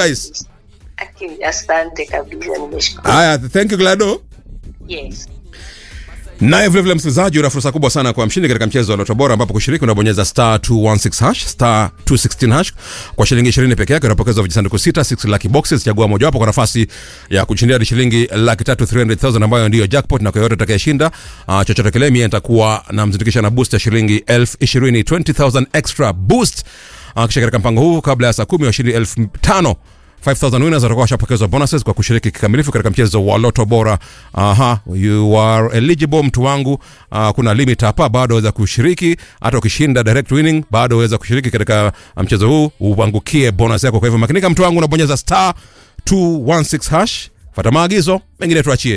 nice Aki- asante kabisa nimeshukuru haya thank you glado yes naye vilevile msikilizaji una fursa kubwa sana kwa mshindi katika mchezo wa loto bora ambapo kushiriki unabonyeza star 216 hash star 216 hash kwa shilingi 20 peke yake unapokezwa vijisanduku sita 6 lucky boxes chagua mojawapo kwa nafasi ya kushindia hadi shilingi laki tatu 300000 ambayo ndiyo jackpot na kwa yote atakayeshinda uh, chochote kile mie nitakuwa namzindikisha na boost ya shilingi elfu ishirini 20000 extra boost uh, kisha katika mpango huu kabla ya saa kumi washindi elfu tano 5000 winners watakuwa washapokezwa bonuses kwa kushiriki kikamilifu katika mchezo wa loto bora aha you are eligible mtu wangu uh, kuna limit hapa bado waweza kushiriki hata ukishinda direct winning bado waweza kushiriki katika mchezo huu uangukie bonus yako kwa hivyo makinika mtu wangu unabonyeza star 216 hash fata maagizo mengine tuachie